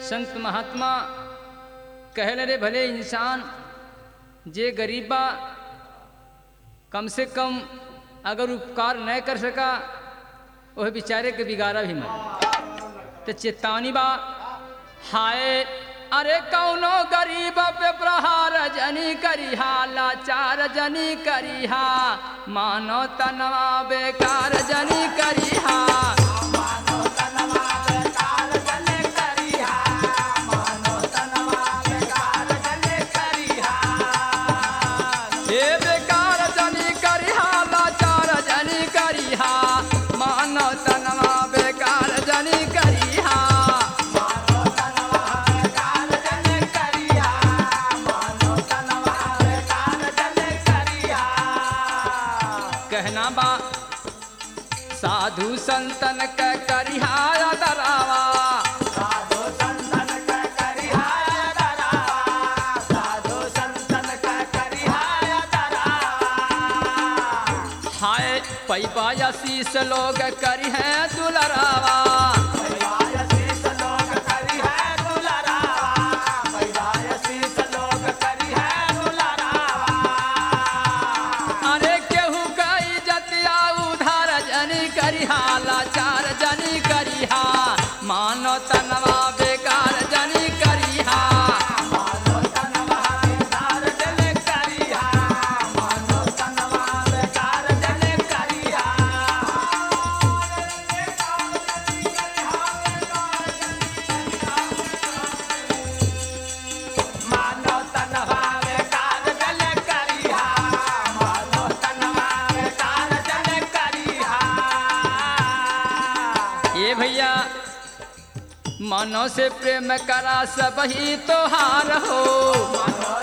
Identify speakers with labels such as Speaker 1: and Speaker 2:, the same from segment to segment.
Speaker 1: संत महात्मा कहले रे भले इंसान जे गरीब बा कम से कम अगर उपकार न कर सका वह बेचारे के बिगाड़ा भी मत तो चेतावनी बा हाय अरे कौनो गरीब पे प्रहार जनी करिहा लाचार जनी करिहा मानो तनवा बेकार जनी करिहा हे बेकार जनी करिहा लाचार जनी करिहा मानो तनवा बेकार जनी करिहा कहना बा साधु संतन के करिहा दरावा हाय पैपा शीस लोग करी है दुलरावा अरे केहू कई जतिया उधार जनी करिहा लाचार जनी करिहा मानो तनवा बेकार जनी करिहा ये भैया मनो से प्रेम करा सब ही तोहार हो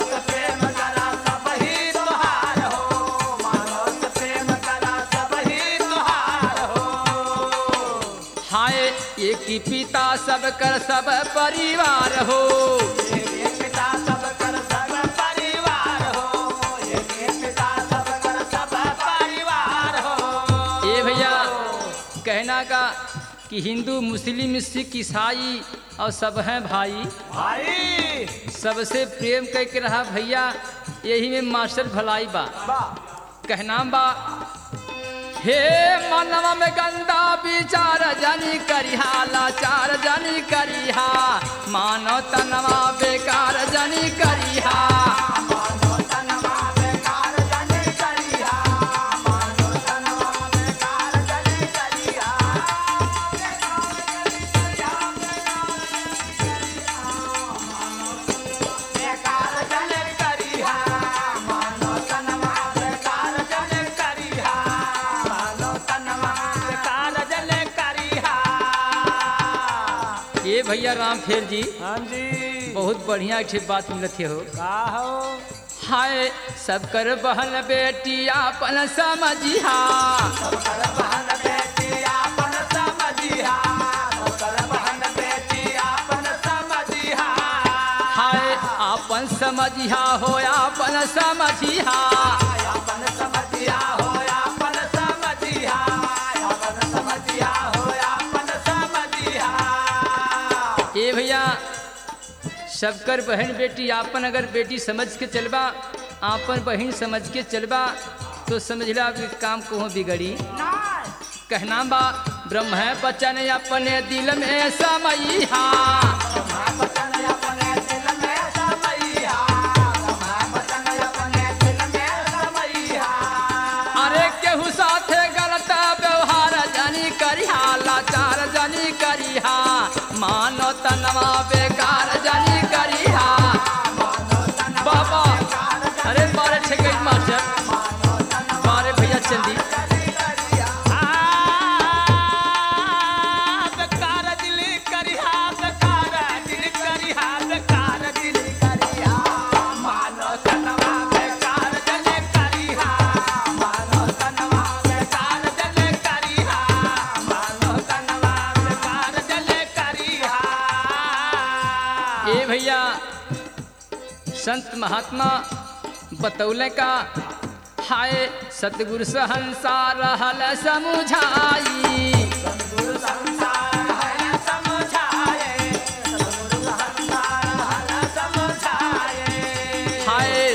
Speaker 1: हाय एक ही पिता सब कर सब परिवार हो ये भैया कहना का कि हिंदू मुस्लिम सिख ईसाई और सब हैं भाई
Speaker 2: भाई
Speaker 1: सबसे प्रेम करके रहा भैया यही में मास्टर भलाई बा कहना बा हे मनवा में गंदा विचार जानी करिहा लाचार जानी करिहा मानो तनवा बेकार जानी करिहा ये भैया राम फेर जी
Speaker 2: हाँ जी
Speaker 1: बहुत बढ़िया एक ठे बात मिलत हो
Speaker 2: का हो
Speaker 1: हाय सब कर बहन बेटी अपन समझिहा हाय अपन समझिहा हो अपन समझिहा ये भैया सबकर बहन बेटी आपन अगर बेटी समझ के चलबा आपन बहन समझ के चलबा तो समझला कि काम कहूँ बिगड़ी कहना बा ब्रह्म है बचन अपने दिल में समैहा अरे केहू साथे गलत व्यवहार जानी करिहा लाचार जानी करिहा मानो तनवा बेकार जानी करिहा बाबा अरे बारे ठेके मास्टर बारे भैया चंदी ये भैया संत महात्मा बतौले का हाय सतगुरु सहंसा रहल समुझाई
Speaker 2: संसार है समझाए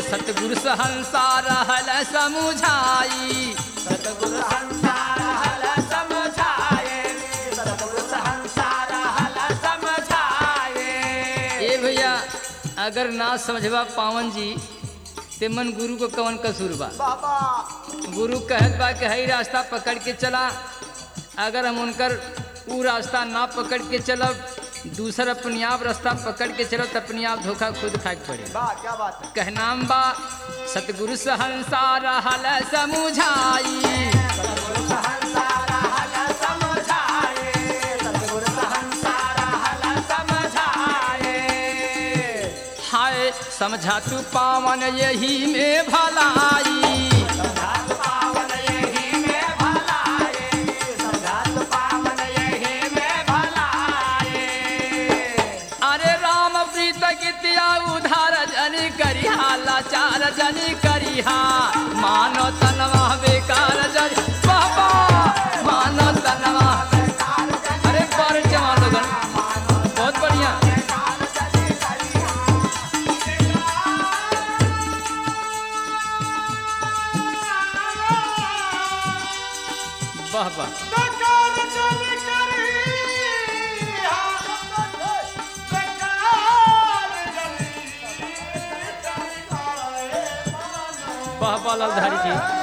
Speaker 1: सतगुरु सहंसा रहल समुझाई
Speaker 2: सतगुरु संसार हल समझाए सतगुरु संसार हल समझाए
Speaker 1: ए भैया अगर ना समझबा पावन जी ते मन गुरु को कवन कसूर बा
Speaker 2: बाबा
Speaker 1: गुरु कहत बा कि हई रास्ता पकड़ के चला अगर हम उनकर ऊ रास्ता ना पकड़ के चलब दूसर अपने आप रास्ता पकड़ के चलब तो अपने आप धोखा खुद खाए के पड़े
Speaker 2: वाह क्या बात है
Speaker 1: कहनाम बा सतगुरु सहंसा रहल समुझाई
Speaker 2: सतगुरु संसार हल समझाए सतगुरु संसार हल समझाए
Speaker 1: हाय समझा तू पावन यही में भलाई
Speaker 2: समझात पावन यही में भलाए समझात पावन यही में भलाए
Speaker 1: अरे राम प्रीत गीतिया उधार जनी करिहा लाचार जनी करिहा मानो तनवा बेकार जनी बाबा मानो तनवा अरे बारे जवान लोगन बहुत बढ़िया वाह वाह वाह वाह लालधारी जी